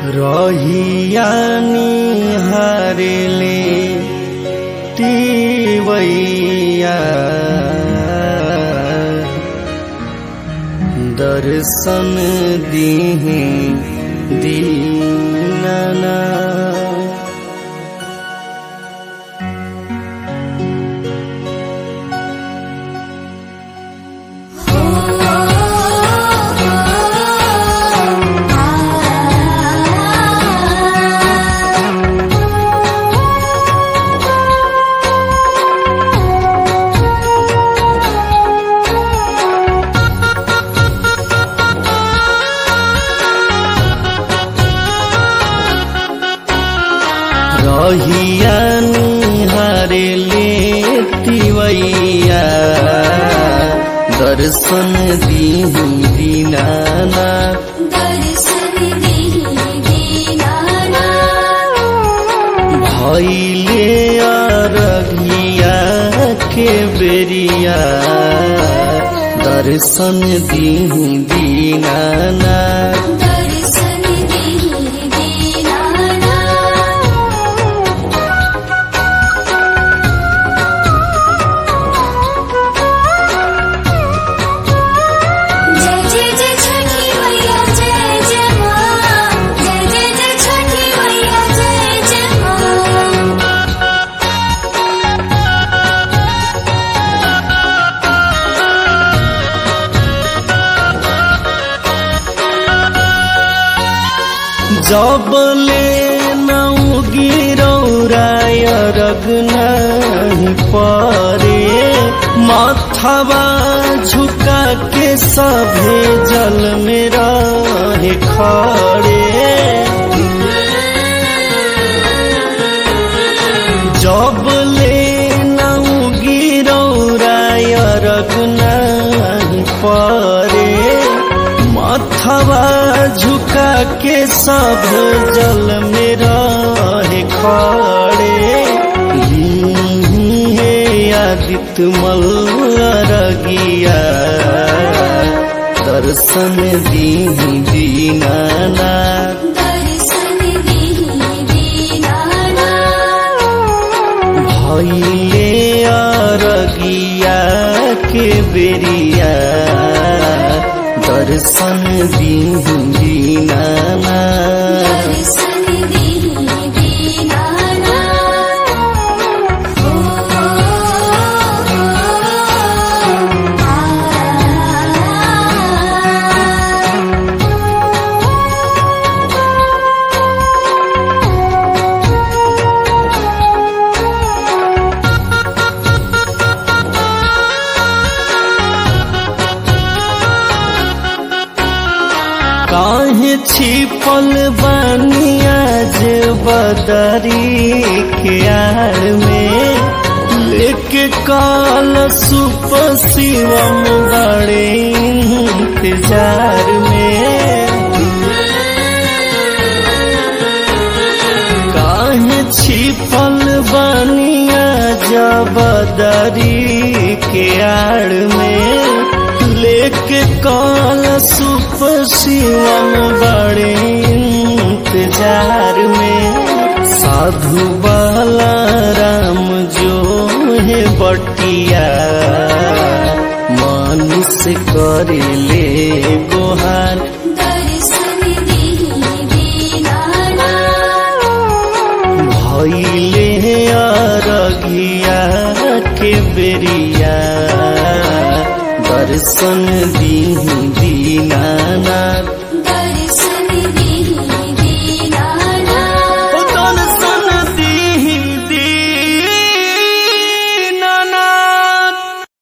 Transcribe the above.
रहियानी हारेले तिवैया दर्शन दिहे दीनना रहियानी हारेले तिवैया दर्शन दिही दीनाना दर्शन देहि दीनाना भैले अरघिया के बेरिया दर्शन दिही दीनाना दर्शन देहि दीनाना जय जय जय छठी मैया जय जय माँ जय जय जय छठी मैया जय जय माँ जबले नौ गिरौराय रग नहीं परे माथवा झुका के सभे जल में रहे खड़े जबले नौ गिरौराय रग नहीं परे माथवा झुका के सब जल में रहे खड़े हे आदित्य मल्लरगिया दर्शन दीही दीनाना दर्शन देहि दीनाना भैले अरगिया के बेरिया दर्शन दीही दीनाना दर्शन देहि दीनाना काहे छिपल बनिया जे बदरी के आड़ में लेके काल सुप शिवम बड़े इंतजार में काहे छिपल बनिया जबदरी के आड़ में लेके काल सुप शिवम बड़े इंतजार में साधु बाला राम जो है बटिया मानुष करे ले गोहार दर्शन देहि दीनाना भैले अरघिया के बेरिया दर्शन दीही दीनाना